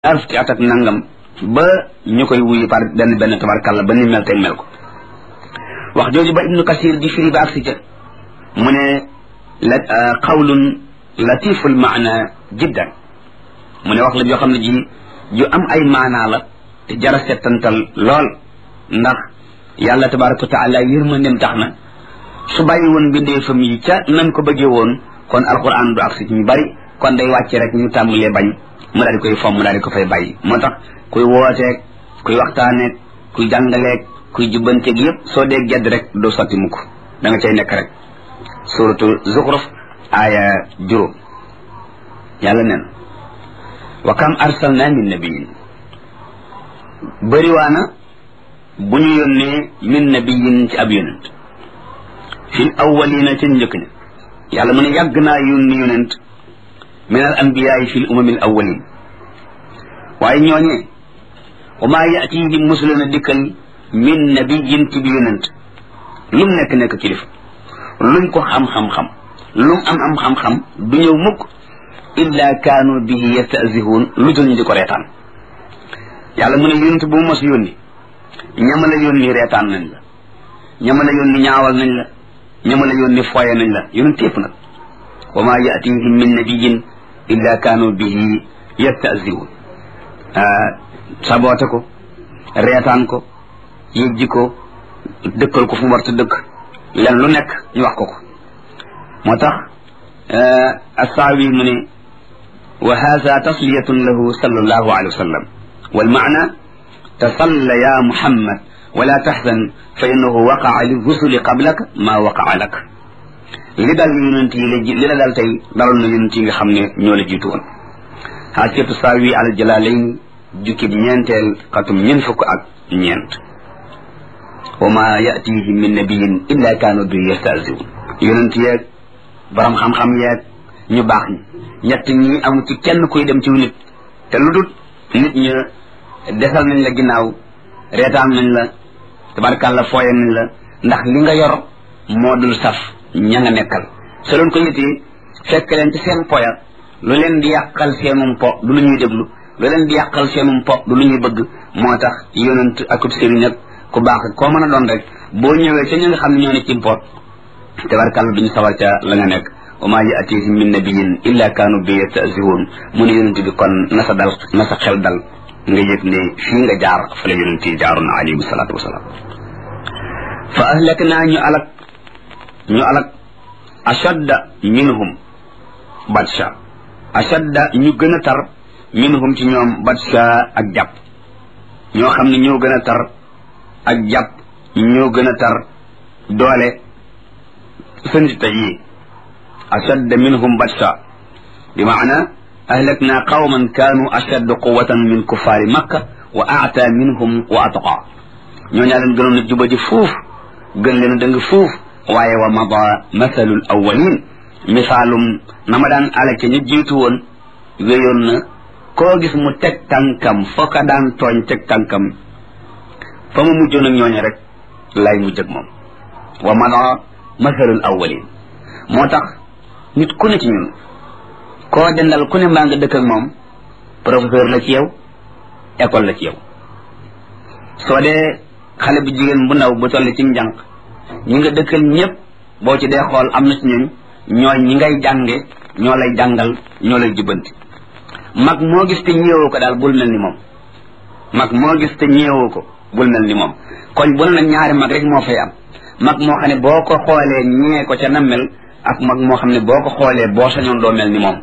ñaar fukki at ak nangam ba ñu koy wuyu par benn benn tabarkàlla ba ni mel tey mel ko wax jooju ba ibnu kasir di firi ba agsi ca mu ne la qawlun latiful maana jiddan mu ne wax la joo xam ne ji ju am ay maanaa la te jara settantal lool ndax yàlla tabaraka wa taala yërmandem tax na su bàyyi woon mbindeefam yi ca nañ ko bëggee woon kon alquran du agsi ci ñu bari kon day wàcce rek ñu tàmbalee bañ mu daal di koy fomm mu daal di ko fay bàyyi moo tax kuy wooteeg kuy waxtaaneeg kuy jàngaleeg kuy jubbanteeg yëpp soo dee gedd rek doo sotti mukk da nga cay nekk rek suratu zuxruf aaya juróom yàlla nen wa kam arsalna min nabiyin bëriwaana bu ñu yónnee min nabiyin ci ab yonent fil awwalina ci njëkk ña yàlla mu ne yàgg naa yónni yonent min al anbiyaai fi l umami al awalin waaye ñooñee wa maa yatihim musuluna dikkal min nabiyin ci bi yonent lu mu nekk nekk kilifa luñ ko xam-xam-xam lu mu am am xam-xam du ñëw mukk illa kaanu bihi yastahzihuun lu jël ñu di ko reetaan yàlla mu ne yonent bu mu mos yónni ñama la yónni reetaan nañ la ñama la yónni ñaawal nañ la ñama la yónni fooye nañ la yonent yëpp nag wa maa yatihim min nabiyin illa kaanu bihi yastahzi'un saboote ko reetaan ko yëjji ko dëkkal ko fu mu war ta dëkk len lu nekk ñu wax ko ko moo tax assaawi mu ne wa haza tasliyatun lahu sallallahu alayhi wa sallam wal maana tasalla ya muhammad wala tahzan fa innahu waqaa li rusuli qablaka ma waqaa lak li dal yonent yi la li la dal tey daloon na yonent yi nga xam ne ñoo la jiitu woon xaasiyatu saawi al jalalayn jukkib ñeenteel xatum ñeent fukk ak ñeent wa ma yatihim min nabiyin illa kaanu bi yastahziun yonent yeeg borom xam-xam yeeg ñu baax ñi ñett ñi am ci kenn kuy dem ci nit te lu dut nit ña desal nañ la ginnaaw reetaan nañ la tabarkàlla fooye nañ la ndax li nga yor moo dul saf ña nga nekkal so loon ko yitee fekk leen ci seen poya lu leen di yàqal seenum po du lu ñuy déglu lu leen di yàqal seenum po du lu ñuy bëgg moo tax yonent akub sëriñ ak ku baax koo mën a doon rek boo ñëwee ca ñi nga xam ne ñoo ne ci mpoot tabarkàlla duñu sawar ca la nga nekk wa maa yaatihim min nabiyin illa kaanu bi yastahzi'un mu ne yonent bi kon na sa dal na sa xel dal nga yëg ne fii nga jaar fa la yonent yi jaaroon alayhi salaatu wasalaam fa ahlaknaa ñu alak ñu alak ashadda minhum batsha ashadda ñu gën a tar minhum ci ñoom batsha ak jàpp ñoo xam ne ñoo gën a tar ak jàpp ñoo gën a tar doole seen tey yi ashadda minhum batsha bi maana ahlakna qawman kaanu ashadda quwatan min kuffaari makka wa aata minhum wa atqa ñoo ñaa leen gënoon a juba ji fuuf gën leen a dëng fuuf waaye wa mada mathalul awwalin misaalum na ma daan alake ñu jiitu woon wéyoon na koo gis mu teg tànkam foo ka daan tooñ teg tànkam fa mu mujjoon ak ñooñu rek lay mujj ak moom wa mada mathalul awwalin moo tax nit ku ne ci ñun koo dendal ku ne mbaa nga dëkk ak moom professeur la ci yow école la ci yow soo dee xale bu jigéen bu ndaw bu toll ci njànq ñi nga dëkkal ñëpp boo ci dee xool am na ci ñun ñooy ñi ngay jànge ñoo lay jàngal ñoo lay jubbanti mag moo gis te ñeewoo ko daal bul mel ni moom mag moo gis te ñeewoo ko bul mel ni moom koñ bu ne nag ñaari mag rek moo fay am mag moo xam ne boo ko xoolee ñee ko ca na mel ak mag moo xam ne boo ko xoolee boo sañoon doo mel ni moom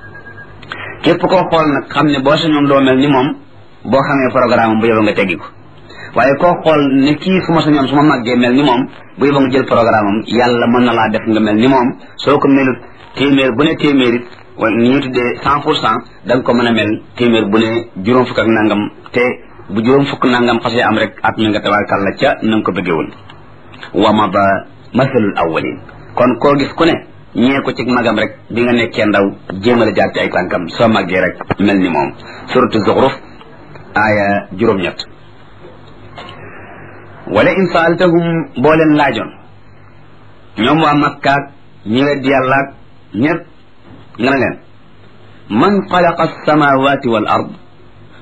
képp koo xool nag xam ne boo sañoon doo mel ni moom boo xamee programme bu yóbbu nga teggi ko waaye koo xool ne kii su ma sañoon su ma màggee mel ni moom bu yóbbu nga jël programme am yàlla mën na laa def nga mel ni moom soo ko melut téeméer bu ne téeméer it wala ni ñu tuddee cent pour cent da nga ko mën a mel téeméer bu ne juróom fukk ak nangam te bu juróom fukk nangam xasee am rek at mi nga tabaarkàlla ca na nga ko bëggee woon wa mada masalul awwalin kon koo gis ku ne ñee ko ci magam rek bi nga nekkee ndaw jéemal a jaar ci ay tànkam soo màggee rek mel ni moom suratu zuxruf aaya juróom-ñett wala in saaltahum boo leen laajoon ñoom waa makkaak ñi weddi yàllaak ñépp nga ne leen man xalaqa alsamawati wal ard